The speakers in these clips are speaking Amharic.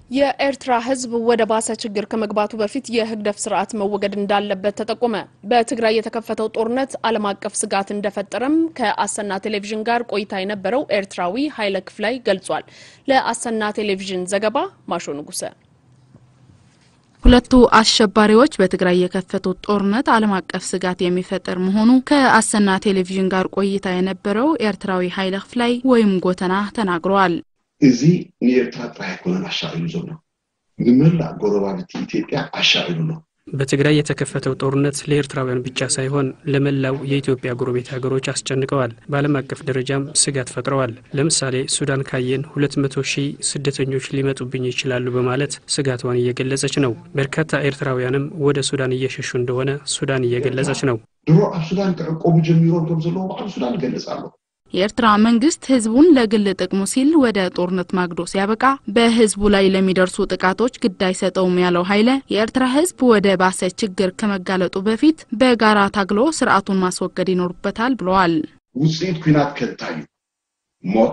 የኤርትራ ሕዝብ ወደ ባሰ ችግር ከመግባቱ በፊት የህግደፍ ስርዓት መወገድ እንዳለበት ተጠቆመ። በትግራይ የተከፈተው ጦርነት ዓለም አቀፍ ስጋት እንደፈጠረም ከአሰና ቴሌቪዥን ጋር ቆይታ የነበረው ኤርትራዊ ኃይለ ክፍላይ ገልጿል። ለአሰና ቴሌቪዥን ዘገባ ማሾ ንጉሰ። ሁለቱ አሸባሪዎች በትግራይ የከፈቱት ጦርነት ዓለም አቀፍ ስጋት የሚፈጥር መሆኑ ከአሰና ቴሌቪዥን ጋር ቆይታ የነበረው ኤርትራዊ ኃይለ ክፍላይ ወይም ጎተና ተናግረዋል። እዚ ንኤርትራ ጥራሕ ኣይኮነን ኣሻዒሉ ዘሎ ንመላእ ጎረባብቲ ኢትዮጵያ ኣሻዒሉ ኣሎ በትግራይ የተከፈተው ጦርነት ለኤርትራውያን ብቻ ሳይሆን ለመላው የኢትዮጵያ ጎረቤት ሀገሮች አስጨንቀዋል። በዓለም አቀፍ ደረጃም ስጋት ፈጥረዋል። ለምሳሌ ሱዳን ካየን ሁለት መቶ ሺህ ስደተኞች ሊመጡብኝ ይችላሉ በማለት ስጋቷን እየገለጸች ነው። በርካታ ኤርትራውያንም ወደ ሱዳን እየሸሹ እንደሆነ ሱዳን እየገለጸች ነው። ድሮ ኣብ ሱዳን ክዕቆቡ ጀሚሮም ከም ዘለዉ ባዕሉ ሱዳን ይገልጽ ኣሎ የኤርትራ መንግስት ህዝቡን ለግል ጥቅሙ ሲል ወደ ጦርነት ማግዶ ሲያበቃ በህዝቡ ላይ ለሚደርሱ ጥቃቶች ግድ አይሰጠውም ያለው ኃይለ የኤርትራ ህዝብ ወደ ባሰ ችግር ከመጋለጡ በፊት በጋራ ታግሎ ስርዓቱን ማስወገድ ይኖርበታል ብለዋል። ውፅኢት ኩናት ከንታይ እዩ ሞት፣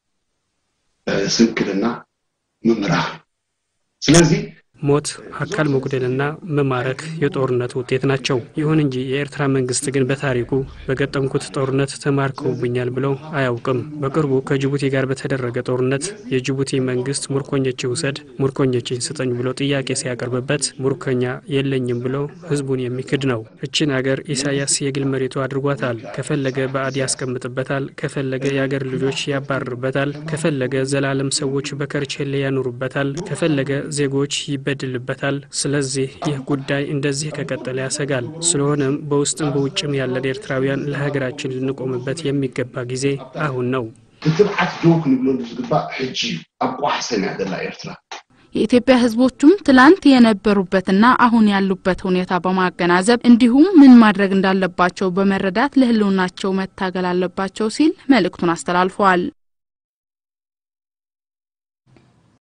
ስንክልና ምምራኽ ስለዚ ሞት፣ አካል መጉደልና መማረክ የጦርነት ውጤት ናቸው። ይሁን እንጂ የኤርትራ መንግስት ግን በታሪኩ በገጠምኩት ጦርነት ተማርከውብኛል ብለው አያውቅም። በቅርቡ ከጅቡቲ ጋር በተደረገ ጦርነት የጅቡቲ መንግስት ሙርኮኞች ውሰድ፣ ሙርኮኞችን ስጠኝ ብሎ ጥያቄ ሲያቀርብበት ሙርኮኛ የለኝም ብሎ ህዝቡን የሚክድ ነው። እችን አገር ኢሳያስ የግል መሬቱ አድርጓታል። ከፈለገ ባዕድ ያስቀምጥበታል፣ ከፈለገ የአገር ልጆች ያባርርበታል፣ ከፈለገ ዘላለም ሰዎች በከርቼሌ ያኑሩበታል፣ ከፈለገ ዜጎች ይበድልበታል። ስለዚህ ይህ ጉዳይ እንደዚህ ከቀጠለ ያሰጋል። ስለሆነም በውስጥም በውጭም ያለን ኤርትራውያን ለሀገራችን ልንቆምበት የሚገባ ጊዜ አሁን ነው። ክትብዓት ዶ ክንብለሉ ዝግባእ ሕጂ እዩ ኣብ ቋሕሰን እያ ዘላ ኤርትራ የኢትዮጵያ ህዝቦቹም ትላንት የነበሩበትና አሁን ያሉበት ሁኔታ በማገናዘብ እንዲሁም ምን ማድረግ እንዳለባቸው በመረዳት ለህልውናቸው መታገል አለባቸው ሲል መልእክቱን አስተላልፈዋል።